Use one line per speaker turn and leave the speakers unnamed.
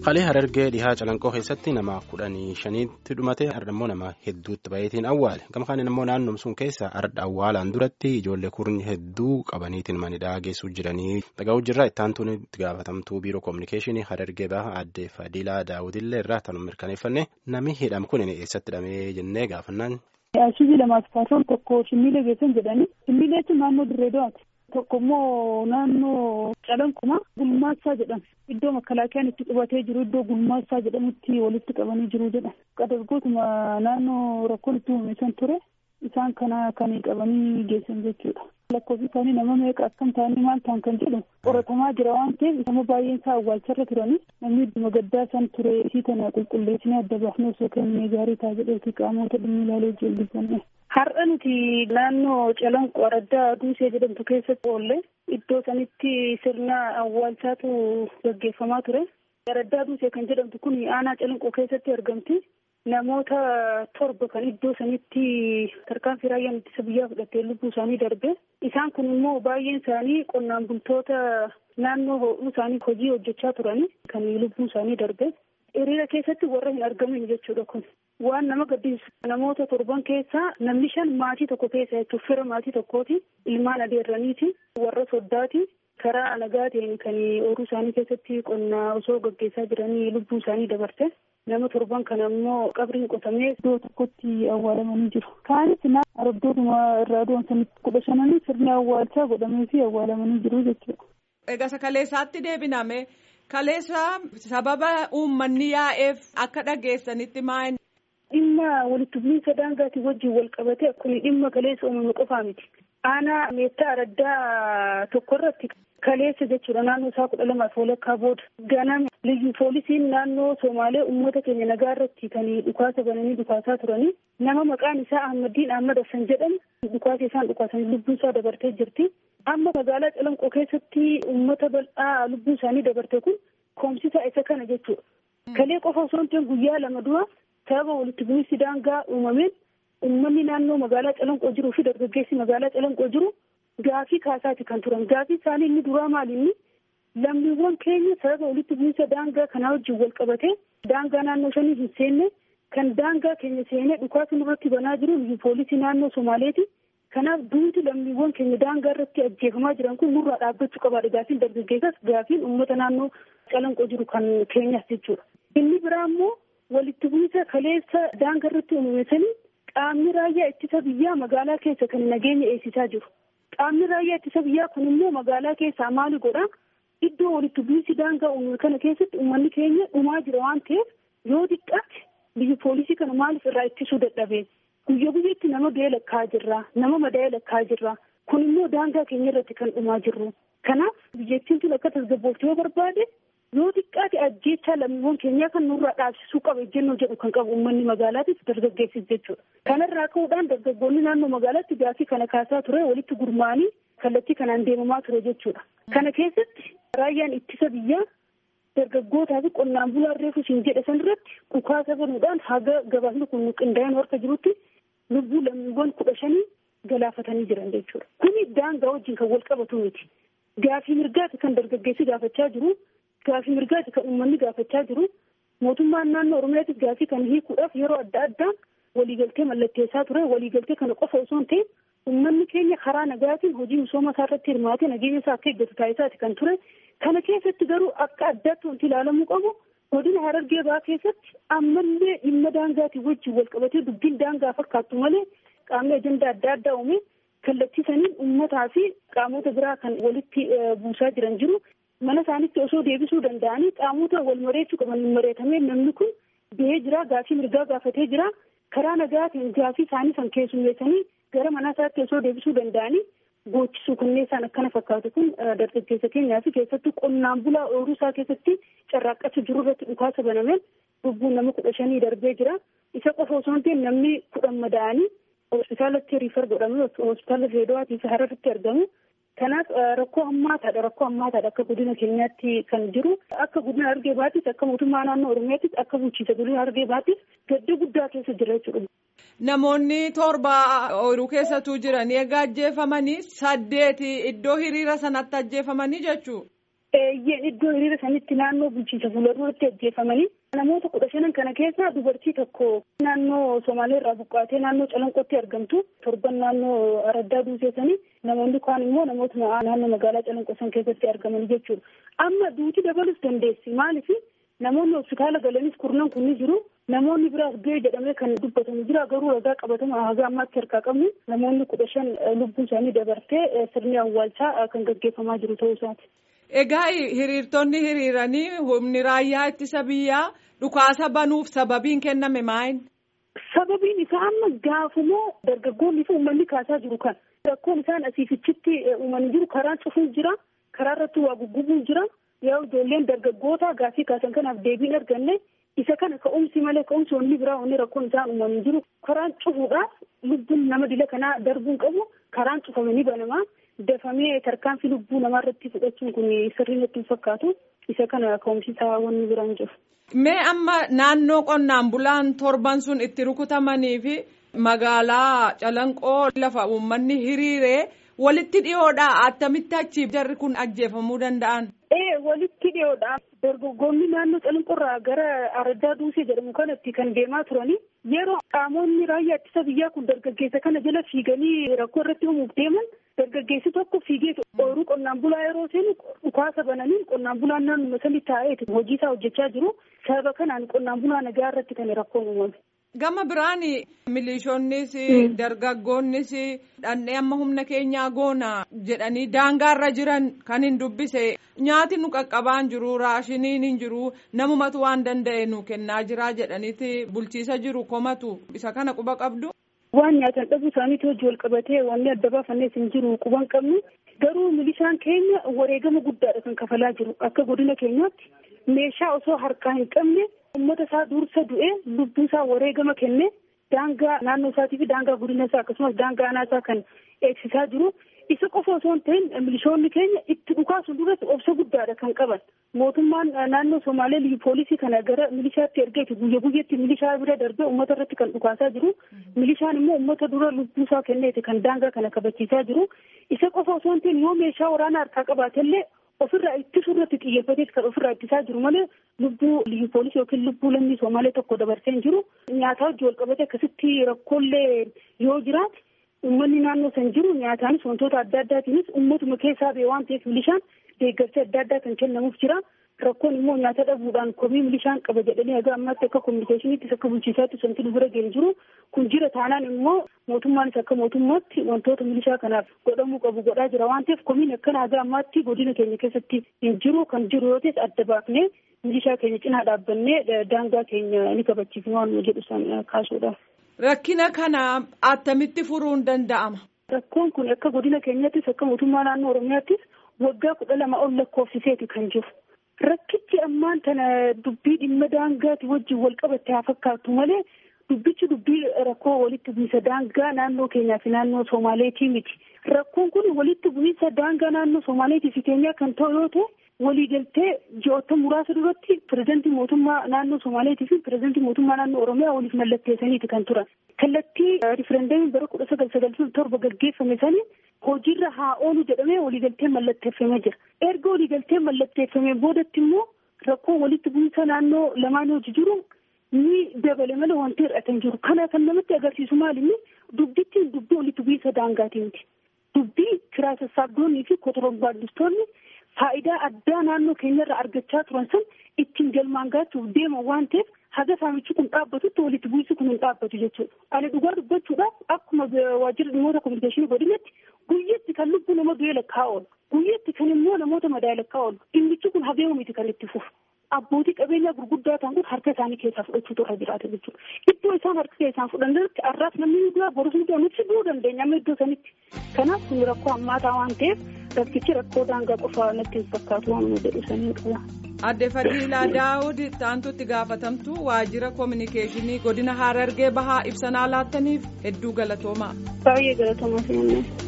Qalee Harargee dhihaa calanqoo keessatti nama kudhanii shaniitti dhumate immoo nama hedduutti baay'eetiin awwaale gama kaaniin immoo naannoo sun keessa arda awwaalaan duratti ijoollee kurni hedduu qabaniitiin manidhaa geessuu jiranii dhaga'uu jirra ittaantuun itti gaafatamtuu biiroo koominikeeshinii Harargee baha aadde Fadilaa Daawudillee irraa tanuu mirkaneeffanne namni hidhame kun eessatti hidhamee jennee gaafannaan.
Ashii lamaaf kaasuun tokko shimmiilee geessan jedhanii shimmiilee jechuun naannoo dirree do'aati. Tokko immoo naannoo calanquma gulmaassaa jedhama. Iddoo makalaakiyaan itti qubatee jiru iddoo gulmaassaa jedhamutti walitti qabanii jiru jedha. Qadargootuma naannoo rakkoon itti uumesan ture isaan kana kan qabanii geessan jechuudha. Lakkoofsi isaanii nama meeqa akkam ta'anii maal ta'an kan jedhu qoratamaa jira waan ta'eef nama baay'een isaa awwaalcharra turanii namni idduma gaddaa san ture isii tana qulqulleessinee adda baafnee osoo kennee gaarii ta'a jedheeti qaamota dhimmi ilaalee jilbifanne. Har'a nuti naannoo calanqoo araddaa duusee jedhamtu keessatti oolle iddoo sanitti sirna awwaalchaatu gaggeeffamaa ture. Araddaa duusee kan jedhamtu kun aanaa calanqoo keessatti argamti. Namoota torba kan iddoo sanitti tarkaanfii raayyaan ittisa biyyaa fudhatee lubbuu isaanii darbe. Isaan kun immoo baay'een isaanii qonnaan bultoota naannoo ho'uu isaanii hojii hojjechaa turani kan lubbuu isaanii darbe. Hiriira keessatti warra hin argamin jechuudha kun. Waan nama gaddisiisu namoota torban keessaa namni shan maatii tokko keessa jechuun fira maatii tokkooti. Ilmaan adeerraniiti. Warra soddaati. Karaa nagaa ta'een kan ooyiruu isaanii keessatti qonnaa osoo gaggeessaa jiranii lubbuu isaanii dabarte. Nama torban kana immoo qabriin qotamee iddoo tokkotti awwaalamanii jiru. Kaanis arabdootuma irraa doonsanitti kudha shananii sirni awwaalchaa godhamee fi awwaalamanii jiru jechuudha.
Egaa kaleessaatti deebiname kaleessa sababa uummanni yaa'eef akka dhageessanitti maal.
Dhimma walitti bu'iinsa daangaatiin wajjin wal qabate akkuma dhimma kaleessa uumame qofaa miti. Aanaa meettaa araddaa tokko irratti kaleessa jechuudha naannoo isaa kudha lamaaf walakkaa booda ganama liyyu poolisiin naannoo Somaalee uummata keenya nagaa irratti kan dhukaasa bananii dhukaasaa turanii nama maqaan isaa Ahmadiin Ahmad Hassan jedhamu dhukaasa isaan dhukaasanii lubbuu isaa dabartee jirti. Amma magaalaa Calanqoo keessatti uummata bal'aa lubbuu isaanii dabarte kun koomsisaa isa kana jechuudha. Kalee qofa osoo hin guyyaa lama dura sababa walitti bu'iinsi daangaa uumameen uummanni naannoo magaalaa Calanqoo jiruu fi dargaggeessi magaalaa Calanqoo jiru gaafii kaasaati kan turan. Gaafii isaanii inni duraa maali inni lammiiwwan keenya sababa walitti bu'iinsa daangaa kanaa wajjin wal qabatee daangaa naannoo shanii hin seenne kan daangaa keenya seenee dhukaasa nurratti banaa jiru poolisii naannoo Somaaleeti. Kanaaf duuti lammiiwwan keenya daangaa irratti ajjeefamaa jiran kun nurraa dhaabbachuu qabaadha. Gaafiin dargaggeessas gaafiin uummata naannoo calanqoo jiru kan keenyas jechuudha. Inni biraa immoo walitti bu'iinsa kaleessa daangaa irratti uumamanii qaamni raayyaa ittisa biyyaa magaalaa keessa kan nageenya eegsisaa jiru. Qaamni raayyaa ittisa biyyaa kun immoo magaalaa keessaa maali godhaa? Iddoo walitti bu'iinsi daangaa uumame kana keessatti uummanni keenya dhumaa jira waan ta'eef yoo xiqqaate biyyi poolisii kana maaliif irraa ittisuu dadhabee? Guyya guyyaatti nama du'ee lakkaa jirra. Nama madaa'ee lakkaa jirra. Kun immoo daangaa keenya irratti kan dhumaa jirru. Kanaaf biyyattiin tun akka tasgabbooftu yoo barbaade yoo xiqqaate ajjeechaa lammiiwwan keenyaa kan nurraa dhaabsisuu qaba ejjennoo jedhu kan qabu uummanni magaalaatis dargaggeessis jechuudha. Kanarraa ka'uudhaan dargaggoonni naannoo magaalaatti gaafii kana kaasaa ture walitti gurmaanii kallattii kanaan deemamaa ture jechuudha. Kana keessatti raayyaan ittisa biyyaa dargaggootaa fi qonnaan bulaan reefu siin jedhe sanirratti dhukaasa banuudhaan haga gabaasni kun qindaa'een harka jirutti lubbuu lammiiwwan kudha shanii galaafatanii jiran jechuudha. Kuni daangaa wajjin kan wal qabatu miti. Gaafii mirgaati kan dargaggeessi gaafachaa jiru. Gaafii mirgaati kan uummanni gaafachaa jiru. Mootummaan naannoo Oromiyaatis gaafii kana hiikuudhaaf yeroo adda addaa waliigaltee mallatteessaa ture. Waliigaltee kana qofa osoo hin ta'in uummanni keenya karaa nagaatiin hojii misooma isaa irratti hirmaatee nageenya isaa akka eeggatu taasisaati kan ture. Kana keessatti garuu akka addaatti wanti ilaalamuu qabu godina Harargee Bahaa keessatti ammallee dhimma daangaatiin wajjin wal qabatee dubbiin daangaa fakkaattu malee qaamni ajandaa adda addaa uume kallattiisaniin uummataa fi qaamota biraa kan walitti buusaa jiran jiru. Mana isaanitti osoo deebisuu danda'anii qaamota wal mareechuu qaban mareetamee namni kun ba'ee jira gaafii mirgaa gaafatee jira. Karaa nagaatiin gaafii isaanii san keessummeessanii gara mana isaatti osoo deebisuu danda'anii goochisuu kunneessaan akkana fakkaatu kun dargaggeessa keenyaa fi keessattuu qonnaan bulaa ooyiruu isaa keessatti carraaqqachaa jiru irratti dhukaasa banameen lubbuun nama kudha shanii darbee jira. Isa qofa osoo hin ta'in namni kudhan madaa'anii hospitaalatti riifar godhamee hospitaala Reedowaatii fi Hararitti argamu. Kanaaf rakkoo hammaataadha rakkoo hammaataadha akka godina keenyaatti kan jiru akka godina Harargee Bahaattis akka mootummaa naannoo Oromiyaattis akka bulchiinsa godina Harargee Bahaattis gadda guddaa keessa jira jechuudha.
Namoonni torba ooyiruu keessatu jiran egaa ajjeefamanii saddeeti iddoo hiriira sanatti ajjeefamanii jechuudha.
eeyyeen iddoo hiriira sanitti naannoo bulchiinsa fuulduratti ajjeefamanii namoota kudha shanan kana keessa dubartii tokko naannoo Somaalee irraa buqqaatee naannoo Calanqootti argamtu torban naannoo Araddaa Duuseessanii namoonni kaan immoo namoota naannoo magaalaa Calanqoo san keessatti argaman jechuudha. Amma duuti dabalus dandeessi maaliif namoonni hospitaala galanis kurnan kunni jiru namoonni biraas ga'ee jedhamee kan dubbatamu jira garuu ragaa qabatama haga ammaatti harkaa qabnu namoonni kudha shan lubbuun isaanii dabartee sirni awwaalchaa kan gaggeeffamaa jiru ta'uu isaati.
Egaa hiriirtonni hiriiranii humni raayyaa ittisa biyyaa dhukaasa banuuf sababiin kenname maal?
Sababiin isaa amma gaafumoo dargaggoonni fi uummanni kaasaa jiru kan rakkoon isaan asiifichitti uumanii jiru karaan cufuun jira karaa irratti waa guggubuun jira yaa ijoolleen dargaggoota gaafii kaasan kanaaf deebiin arganne isa kana ka'umsi malee ka'umsi wanni biraa wanni rakkoon isaan uumanii jiru karaan cufuudhaaf lubbuun nama dila kanaa darbuun qabu karaan cufamanii banamaa. dafamee tarkaanfii lubbuu namaa irratti fudhachuun kun sirrii natti hin fakkaatu isa kana ka'umsiisaa wanni biraan jiru.
Mee amma naannoo qonnaan bulaan torban sun itti rukutamanii fi magaalaa calanqoo lafa uummanni hiriiree walitti dhiyoodha attamitti achi jarri kun ajjeefamuu danda'an.
Ee walitti dhiyoodha dargaggoonni naannoo calanqoorraa gara araddaa duusee jedhamu kanatti kan deemaa turanii yeroo qaamonni raayyaa ittisa biyyaa kun dargaggeessa kana jala fiiganii rakkoo irratti uumuuf deeman dargaggeessi tokko fiigee ooyiruu qonnaan bulaa yeroo seenu dhukaasa bananii qonnaan bulaan naannoo sanii taa'ee hojii isaa hojjechaa jiru sababa kanaan qonnaan bulaa nagaa irratti kan rakkoon uumame.
Gama biraan milishoonnis dargaggoonnis dhandhee amma humna keenyaa goona jedhanii daangaarra jiran kan hin dubbise nyaati nu qaqqabaan jiru raashiniin hin jiru namumatu waan danda'e nu kennaa jira jedhaniiti bulchiisa jiru komatu isa kana quba qabdu.
Waan nyaatan dhabuu isaaniitti hojii wal qabatee wanni adda baafannees hin jiru quban qabnu garuu milishaan keenya wareegama guddaadha kan kafalaa jiru akka godina keenyaatti meeshaa osoo harkaa hin qabne ummata isaa dursa du'ee lubbuu isaa wareegama kenne daangaa naannoo isaatii fi daangaa godina isaa akkasumas daangaa aanaa isaa kan eegsisaa jiru isa qofa osoo hin ta'in milishoonni keenya itti dhukaasuun duratti obsa guddaadha kan qaban mootummaan naannoo somaalee liyyu poolisii kana gara milishaatti ergeeti guyya guyyaatti milishaa bira darbee ummata irratti kan dhukaasaa jiru milishaan immoo ummata dura lubbuu isaa kenneeti kan daangaa kana kabachiisaa jiru isa qofa osoo hin ta'in yoo meeshaa waraanaa harkaa qabaatellee ofirraa ittisuu irratti xiyyeeffateet kan ofirraa ittisaa jiru malee lubbuu liyyu poolisii yookiin lubbuu lammii somaalee tokko dabarsee hin jiru nyaataa hojii wal qabate akkasitti rakkoolee yoo jiraate uummanni naannoo san jiru nyaataanis wantoota adda addaatiinis uummatuma keessaa ba'e waan ta'eef milishaan deeggarsa adda addaa kan kennamuuf jira rakkoon immoo nyaata dhabuudhaan komii milishaan qaba jedhanii haga ammaatti akka kominikeeshiniittis akka bulchiisaatti wanti nu bira ga'e jiru kun jira taanaan immoo mootummaanis akka mootummaatti wantoota milishaa kanaaf godhamuu qabu godhaa jira waan ta'eef komiin akkana haga ammaatti godina keenya keessatti hin jiru kan jiru yoo ta'es adda baafnee milishaa keenya cinaa dhaabbannee daangaa keenya ni kabachiifnu waan jedhu san kaasuudha.
Rakkina kana attamitti furuun danda'ama?
Rakkoon kun akka godina keenyattis akka mootummaa naannoo Oromiyaattis waggaa kudha lama ol lakkoofsiseeti kan jiru. Rakkichi ammaan tana dubbii dhimma daangaati wajjin wal qabatte haa fakkaatu malee dubbichi dubbii rakkoo walitti bu'iinsa daangaa naannoo keenyaa fi naannoo Somaaleetii miti. Rakkoon kun walitti bu'iinsa daangaa naannoo Somaaleetii fi keenyaa kan ta'u yoo ta'e waliigaltee ji'oota muraasa duratti pirezidantii mootummaa naannoo Somaaleetii fi pirezidantii mootummaa naannoo Oromiyaa waliif mallatteessaniiti kan turan. Kallattii riferendeemiin bara kudha sagal sagaltamii torba gaggeeffame sanii hojiirra haa oolu jedhamee waliigaltee mallatteeffamee jira. Erga waliigaltee mallatteeffamee boodatti immoo rakkoo walitti bu'iinsa naannoo lamaan hojii jiru ni dabale malee wanti hir'ate hin jiru. Kana kan namatti agarsiisu maali inni dubbitti dubbii walitti bu'iinsa daangaatii miti. Dubbii kiraa sassaabdoonnii fi kotorombaaddistoonni faayidaa addaa naannoo keenyarraa argachaa turan san ittiin galmaan gaachuuf deeman waan ta'eef haga saamichi kun dhaabbatutti walitti bu'iinsi kun hin dhaabbatu jechuudha. Ani dhugaa dubbachuudhaaf akkuma waajjira dhimmoota kominikeeshinii godinatti guyyatti kan lubbuu nama du'ee lakkaa'aa oolu. Guyyatti kan immoo namoota madaa'e lakkaa'aa oolu. Dhimmichi kun habeemu miti kan itti fufu. Abbootii qabeenyaa gurguddaa ta'an kun harka isaanii keessaa fudhachuutu irra jiraata jechuudha. Iddoo isaan harka keessaan fudhannirratti arraas namni ni du'a borus ni du'a nuti du'uu dandeenya amma iddoo sanitti. Kanaaf kun rakkoo hammaataa waan ta'eef rakkichi rakkoo daangaa qofaa natti hin fakkaatu waan nu jedhu sanii qaba.
Adde Fadiilaa Daawud taantutti gaafatamtu waajjira kominikeeshinii godina Harargee bahaa ibsanaa laattaniif hedduu galatoomaa.
Baay'ee galatoomaa